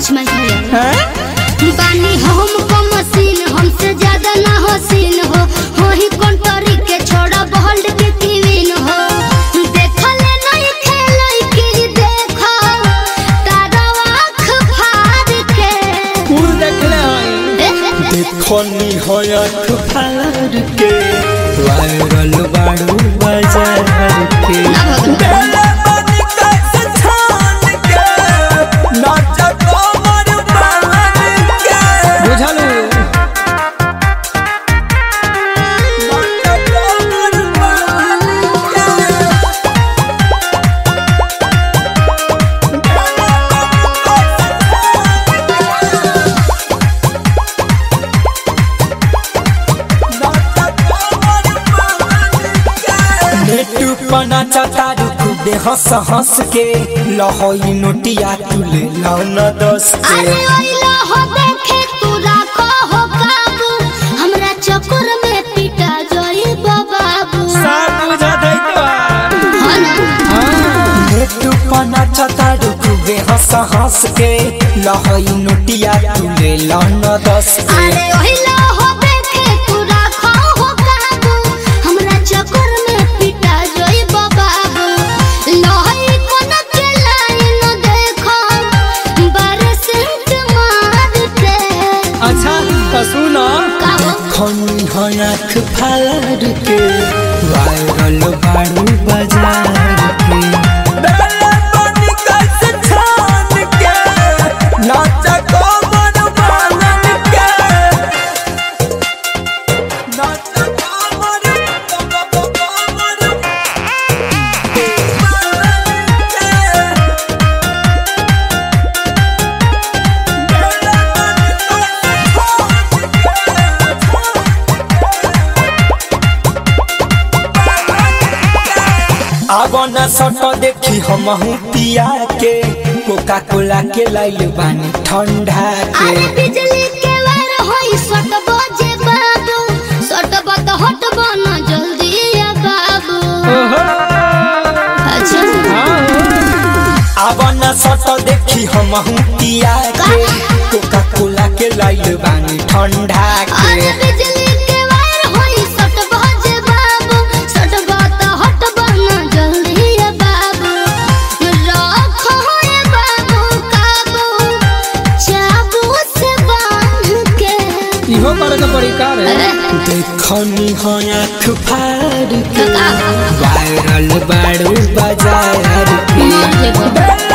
Touch माय hair हैं? बानी हम को मशीन हमसे ज्यादा ना हो सीन हो हो ही कंटरी के छोड़ा बहल्ड के कीविन हो देखले नहीं खेलई की देखो तारा आँख फाड़ के कुल देखले हई देखनी होयत फार के वायरल बाड़ू बाजार के ना भगवान। बेले बनी कैसे छान के नाच कमर बांध के बुझलू नाच कमर बांध के नेटू पना चतारू खुदे हंस हंस के लहोई नोटिया तुले लौन दस के अरे ओइला हो देखे तू राखो हो काबू हमरा चक्कर में पिटा जोई बाबू सब बुझा दैतो हो ना नेटू पना चतारू खुदे हंस हंस के लहोई नोटिया तुले लौन दस के अरे ओहिला हो देखे तू राखो हो काबू हमरा चक्कर में पिटा जोई बाबू लोही कोन के लाइन देखो बरसेंट मार के अच्छा तो सुनो काहो खनी हयाख फार के वायरल बाड़ू बाजार के बेले बनी कैसे छान के नाच कमर बांधन के नाच कमर कमर कमर बांधन के अब न सट देखी हम पिया के कोका कोला के लाइल बानी ठंडा के अरे बिजली के वार होई सट बजे बाबू सट बत हट बना जल्दी या बाबू अच्छा अब न सट देखी हम पिया के कोका कोला के लाइल बानी ठंडा अरे के बिजली के वार होई सट बजे बाबू सट बत हट बना जल्दी या बाबू रखो ये बाबू काबू चाबू से बांध के इहो करे के पड़ी का रे अरे। देखनी हो आँख फाड़ के का? वायरल बाड़ू बाजार के मर जेबो। बेले